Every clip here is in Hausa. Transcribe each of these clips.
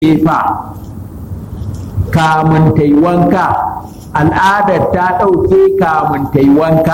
fa kamun ta yi wanka al'adar ta ɗauke kamun ta yi wanka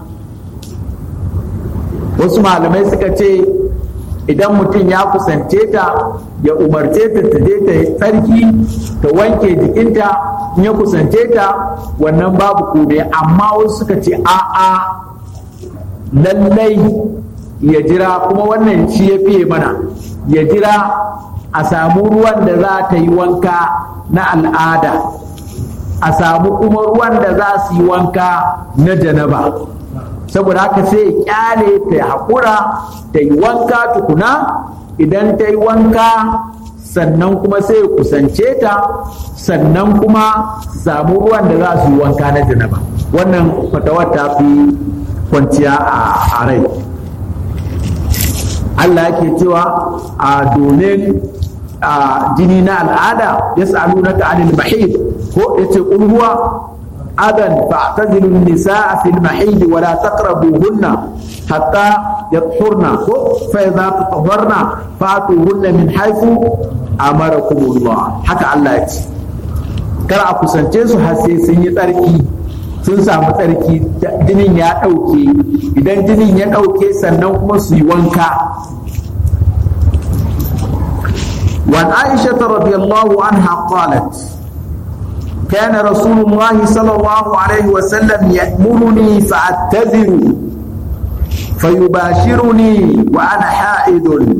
wasu malamai suka ce idan mutum ya kusance ta ya umarce ta ta je ta tsarki ta wanke jikinta in ya kusance ta wannan babu kome amma wasu suka ce a'a lallai ya jira kuma wannan shi ya fiye mana ya jira a samu ruwan da za ta yi wanka na al'ada a samu kuma ruwan da za su yi wanka na janaba saboda haka sai ya kyale ta haƙura ta yi wanka tukuna idan ta yi wanka sannan kuma sai ya kusance ta sannan kuma samu ruwan da za su yi wanka na janaba wannan fatawar ta fi kwanciya a rai Allah yake cewa a domin jini na al'ada ya sa'alu na ta'anil mahid ko ya ce ƙulhuwa adan fa'tazilu nisaa fil mahid wa la taqrabuhunna hatta yatahurna ko fa idza tatahharna fa'tuhunna min haythu amarakumullah haka Allah ya ce kar a kusance su har sai sun yi tsarki sun samu tsarki jinin ya ɗauke idan jinin ya ɗauke sannan kuma su yi wanka وعن عائشة رضي الله عنها قالت كان رسول الله صلى الله عليه وسلم يأمرني فأعتذر فيباشرني وأنا حائض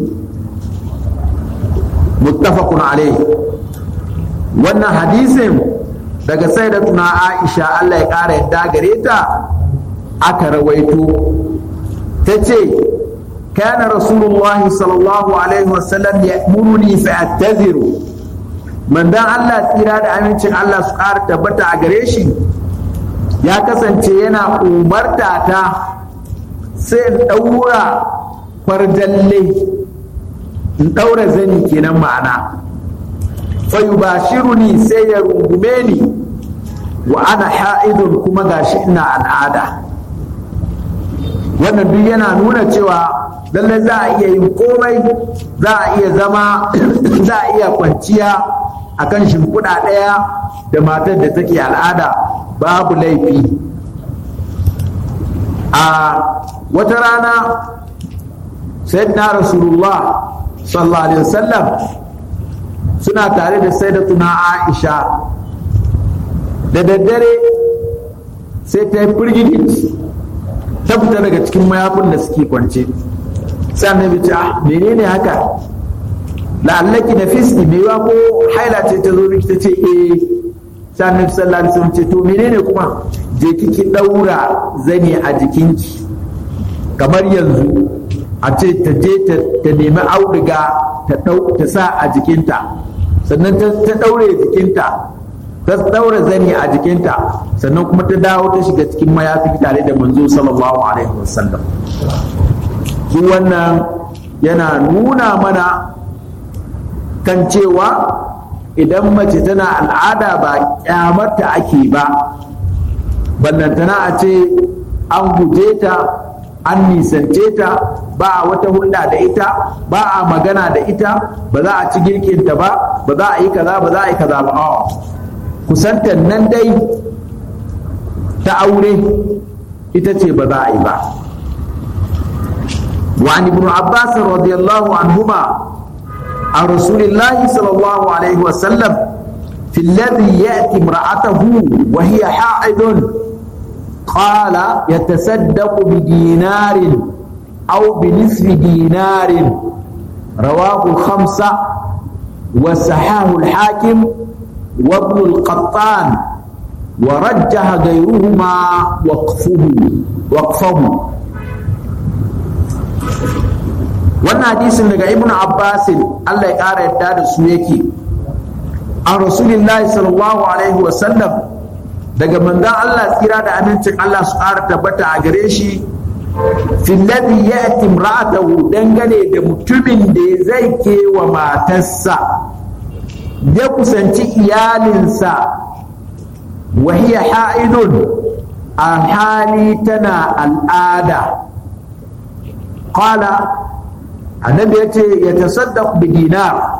متفق عليه وأن حديث daga sayyidatuna Aisha Allah ya ƙara yadda gare ta aka rawaito ta ce kana rasulullahi sallallahu alaihi wasallam ya muruni fa attaziru mandan Allah tsira da amincin Allah su ƙara tabbata a gare shi ya kasance yana umarta ta sai in ɗaura farjalle in ɗaura zani kenan ma'ana fayubashiruni sai ya rungume ni wa ana ha'idun kuma gashi ina al'ada wannan duk yana nuna cewa lallai za a iya yin komai za a iya zama za a iya kwanciya a kan shimfiɗa ɗaya da matar da take al'ada babu laifi a wata rana sayyidina rasulullah sallallahu alaihi wasallam suna tare da sayyidatuna aisha da daddare sai ta yi firgigit ta fita daga cikin mayafin da suke kwance sai annabi ce ah menene haka la'allaki na fiski mai yiwa ko haila ce ta zo miki ta ce eh sai annabi sallallahu alaihi wasallam ce to menene kuma je kiki daura zani a jikinki kamar yanzu a ce ta je ta nemi auduga ta sa a jikinta sannan ta daure jikinta ta daura zani a jikinta sannan kuma ta dawo ta shiga cikin mayafi tare da manzo sallallahu alaihi wasallam duk wannan yana nuna mana kan cewa idan mace tana al'ada ba kyamarta ake ba ballantana a ce an guje ta an nisance ta ba a wata hulɗa da ita ba a magana da ita ba za a ci girkinta ba ba za a yi kaza ba za a yi kaza ba a'a kusantar nan dai ta aure ita ce ba za a yi ba وعن ابن عباس رضي الله عنهما عن رسول الله صلى الله عليه وسلم في الذي يأتي امرأته وهي حائض قال يتصدق بدينار أو بنصف دينار رواه الخمسة وسحاه الحاكم وابن القطان ورجح غيرهما وقفه وقفه wannan hadisin daga ibnu abbasin Allah ya ƙara yadda da su yake an rasulillahi sallallahu alaihi wasallam daga manzon Allah tsira da amincin Allah su ƙara tabbata a gare shi fillabi ya imra'atahu dangane da mutumin da zai kewa matarsa ya kusanci iyalinsa wahiya ha'idun a hali tana al'ada qala annabi ya ce ya tasaddaq bi dinar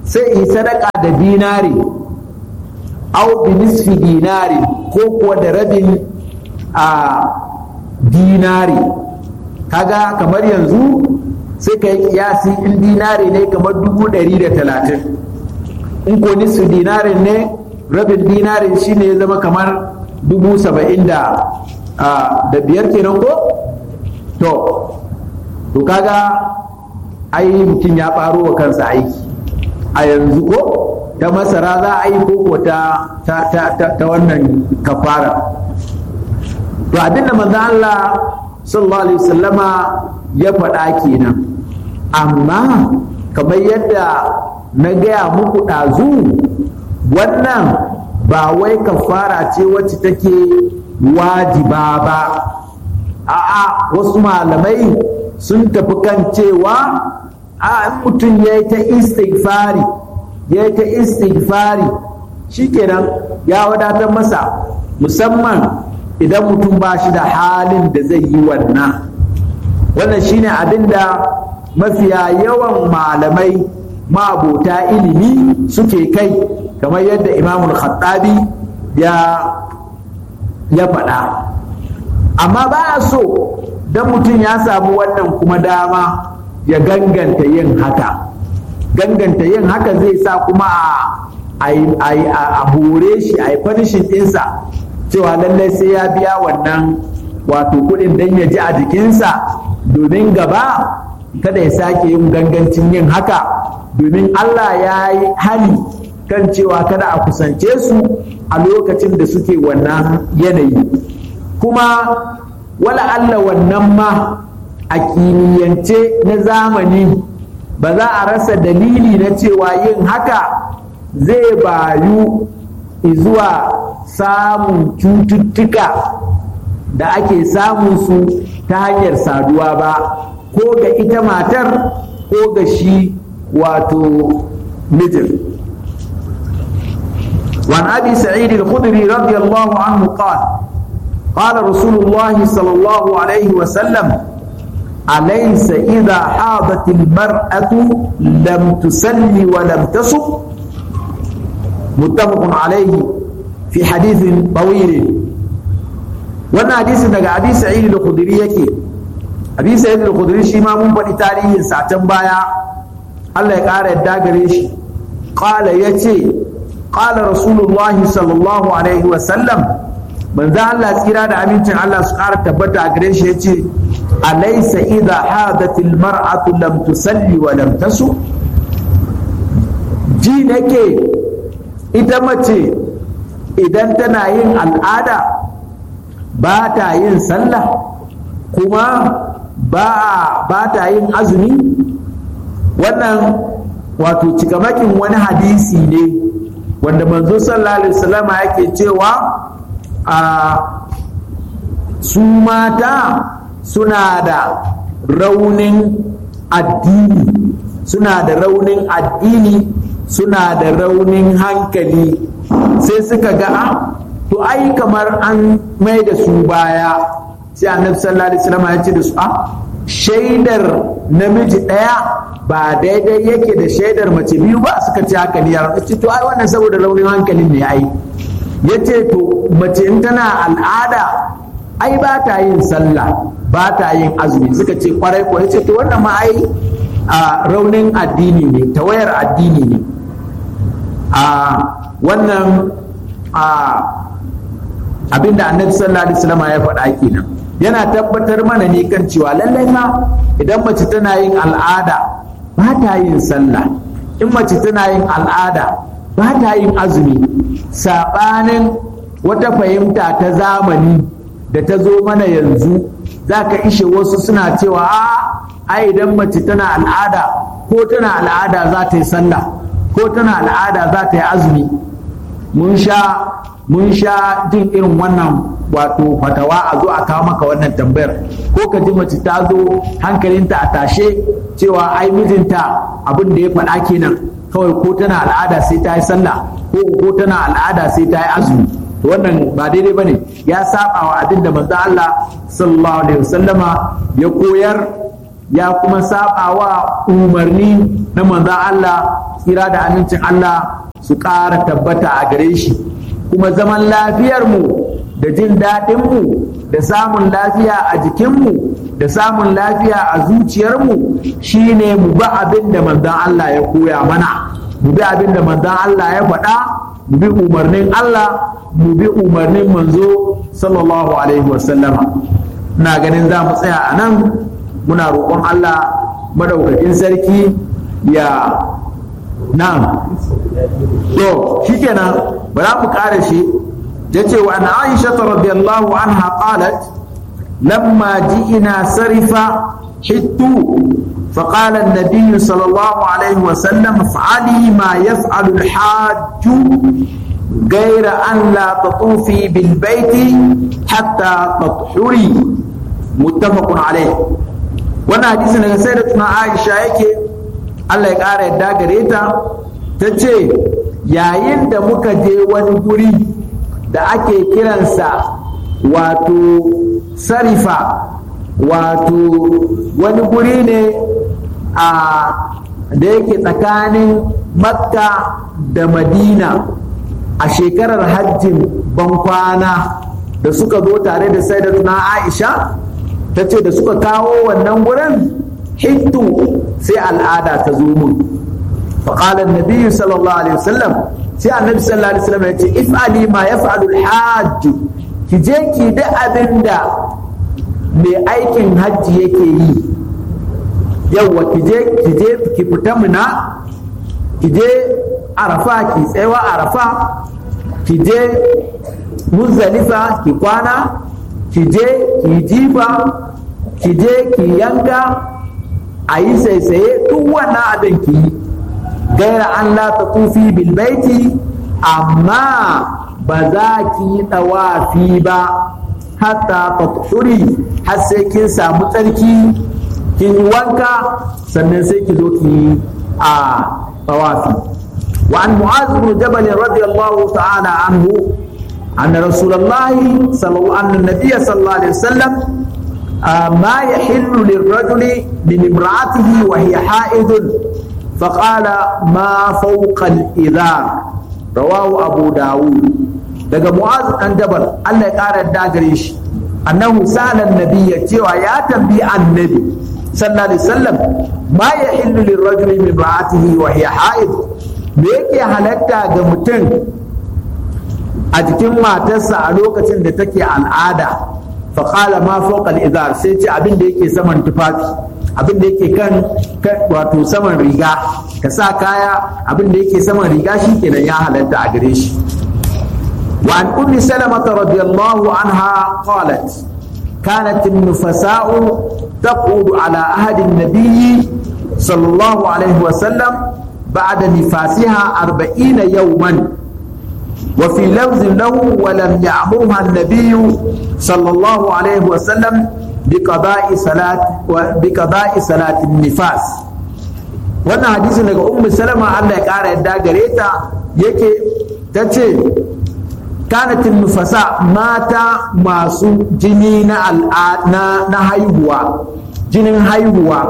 sai yi sadaka da dinari au bi nisfi dinari ko kuwa da rabin a dinari kaga kamar yanzu sai ka yi kiyasi in dinari ne kamar dubu ɗari da talatin in ko nisfi dinarin ne rabin dinarin shine ya zama kamar dubu saba'in da da biyar kenan ko to to kaga ai mutum ya ɓaro wa kansa aiki a yanzu ko ta masara za a yi koko ta ta ta ta wannan kafara to abinda manzo Allah sallallahu alaihi wasallama ya faɗa kenan amma kamar yadda na gaya muku ɗazu wannan ba wai kafara ce wacce take wajiba ba a'a wasu malamai sun tafi kan cewa a mutum ya yi ta istighfari ya yi ta istighfari shikenan ya wadatar masa musamman idan mutum ba shi da halin da zai yi wannan wannan shine abin da mafiya yawan malamai mabota ilimi suke kai kamar yadda imamul khattabi ya ya faɗa amma ba a so don mutum ya samu wannan kuma dama ya ganganta yin haka ganganta yin haka zai sa kuma a hore shi a yi fanishin ɗinsa cewa lallai sai ya biya wannan wato kuɗin don ya ji a jikinsa domin gaba kada ya sake yin gangancin yin haka domin Allah ya yi hali kan cewa kada a kusance su a lokacin da suke wannan yanayi kuma wala Allah wannan ma a kimiyyance na zamani ba za a rasa dalili na cewa yin haka zai bayu zuwa samun cututtuka da ake samun su ta hanyar saduwa ba ko ga ita matar ko ga shi wato mijin وعن ابي سعيد الخدري رضي الله عنه قال قال رسول الله صلى الله عليه وسلم أليس إذا حاضت المرأة لم تسلي ولم تصب متفق عليه في حديث طويل wannan hadisin daga abi sa'id al-khudri yake abi sa'id al-khudri shi ma mun faɗi tarihin sa can baya Allah ya ƙara yadda gare shi qala yace qala rasulullah sallallahu alaihi wa sallam manzo Allah tsira da amincin Allah su ƙara tabbata a gare shi yace alaysa idha hadatil mar'atu lam tusalli wa lam tasu ji nake ita mace idan tana yin al'ada ba ta yin sallah kuma ba ba ta yin azumi wannan wato cikamakin wani hadisi ne wanda manzo sallallahu alaihi wasallam yake cewa a su mata suna da raunin addini suna da raunin addini suna da raunin hankali sai suka ga to ai kamar an mai da su baya sai annabi sallallahu alaihi wasallam ya ce da su a shaidar namiji ɗaya ba daidai yake da shaidar mace biyu ba suka ce haka ne yaron ce to ai wannan saboda raunin hankalin ne ai ya ce to mace in tana al'ada ai ba ta yin sallah ba ta yin azumi suka ce kwarai ko ya ce to wannan ma ai a raunin addini ne tawayar addini ne a wannan a abinda annabi sallallahu alaihi wasallam ya faɗa kenan yana tabbatar mana ne kan cewa lallai ma idan mace tana yin al'ada ba ta yin sallah in mace tana yin al'ada ba ta yin azumi saɓanin wata fahimta ta zamani da ta zo mana yanzu za ka ishe wasu suna cewa a ai idan mace tana al'ada ko tana al'ada za ta yi sallah ko tana al'ada za ta yi azumi mun sha mun sha jin irin wannan wato fatawa a zo a kawo maka wannan tambayar ko ka ji mace ta zo hankalinta a tashe cewa ai mijinta abin da ya faɗa kenan kawai ko tana al'ada sai ta yi sallah ko ko tana al'ada sai ta yi azumi wannan ba daidai bane ya saba wa abin da manzo Allah sallallahu alaihi wasallama ya koyar ya kuma sabawa umarni na manzon Allah tsira da amincin Allah su ƙara tabbata a gare shi kuma zaman lafiyarmu da jin daɗinmu da samun lafiya a jikinmu da samun lafiya a zuciyarmu shine mu bi abin da manzon Allah ya koya mana mu bi abin da manzon Allah ya faɗa mu bi umarnin Allah mu bi umarnin manzo sallallahu alaihi wasallama ina ganin za mu tsaya a nan muna roƙon Allah madaukakin sarki ya na'am to shikenan ba za mu ƙara shi yace wa an Aisha radiyallahu anha qalat lamma ji'ina sarifa hittu فقال النبي صلى الله عليه وسلم افعلي ما يفعل الحاج غير أن لا تطوفي بالبيت حتى تطهري متفق عليه wannan hadisi daga sayyidatuna Aisha yake Allah ya ƙara yadda gare ta ta ce yayin da muka je wani guri da ake kiransa wato sarifa wato wani guri ne a da yake tsakanin makka da madina a shekarar hajjin bankwana da suka zo tare da sayyidatuna aisha ta ce da suka kawo wannan gurin hittu sai al'ada ta zo mun faƙalar nabi sallallahu alaihi wasallam sai annabi sallallahu alaihi wasallam ya ce if'ali ma yaf'alu al-hajj ki je ki da abin da mai aikin hajji yake yi yawwa ki je ki je ki fita muna ki je arafa ki tsayawa arafa ki je muzdalifa ki kwana ki je ki jifa ki je ki yanka a yi saisaye duk wannan abin ki yi gaira an la ta tufi bilbaiti amma ba za ki yi ɗawafi ba hatta taturi har sai kin samu tsarki kin yi wanka sannan sai ki zo ki yi a tawafi wa an mu'az bin jabal radiyallahu ta'ala anhu anna rasulullahi sallallahu anna nabiyya sallallahu alaihi wasallam ما يحل للرجل من امرأته وهي حائض فقال ما فوق الإذار رواه أبو داود daga mu'az dan jabal Allah ya ƙara da gare shi annahu sa'ala nabiyya cewa ya tambi annabi sallallahu alaihi wasallam ma yahillu lirrajuli min ra'atihi wa hiya haid me yake halatta ga mutum a jikin matarsa a lokacin da take al'ada fa qala ma fawqa al-izar sai ce abin da yake saman tufafi abin da yake kan wato saman riga ka sa kaya abin da yake saman riga shi kenan ya halatta a gare shi وعن أم سلمة رضي الله عنها قالت كانت النفساء تقعد على عهد النبي صلى الله عليه وسلم بعد نفاسها أربعين يوما وفي لفظ له ولم يأمرها النبي صلى الله عليه وسلم بقضاء صلاة بقضاء صلاة النفاس wannan hadisin daga ummu salama Allah ya kara yadda gare ta yake ta ce kanatin nufasa mata masu jini na na haihuwa jinin haihuwa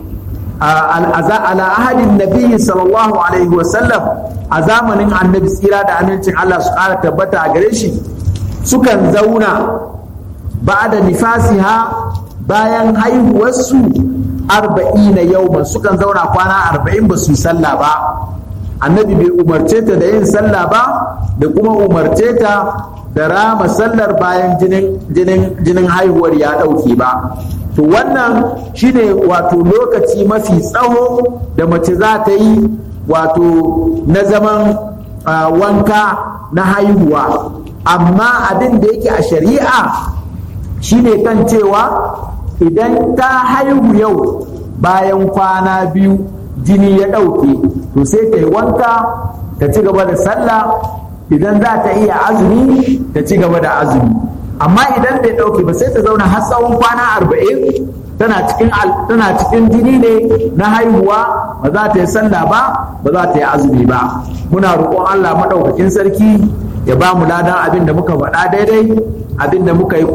ala ahadin nabi sallallahu alaihi wasallam a zamanin annabi tsira da amincin Allah su kara tabbata a gare shi sukan zauna ba da nifasiha bayan haihuwarsu arba'ina yauman sukan zauna kwana arba'in ba su yi sallah ba annabi bai umarce ta da yin sallah ba da kuma umarce ta da rama sallar bayan jinin haihuwar ya ɗauke ba to wannan shine wato lokaci mafi tsawo da mace za ta yi wato na zaman wanka na haihuwa amma abin da yake a shari'a shine kan cewa idan ta haihu yau bayan kwana biyu jini ya ɗauke to sai ta yi wanka ta ci gaba da sallah idan za ta iya azumi ta ci gaba da azumi amma idan bai ɗauke ba sai ta zauna har tsawon kwana arba'in tana cikin tana cikin jini ne na haihuwa ba za ta yi sallah ba ba za ta yi azumi ba muna roƙon Allah maɗaukakin sarki ya ba mu ladan abin da muka faɗa daidai abin da muka yi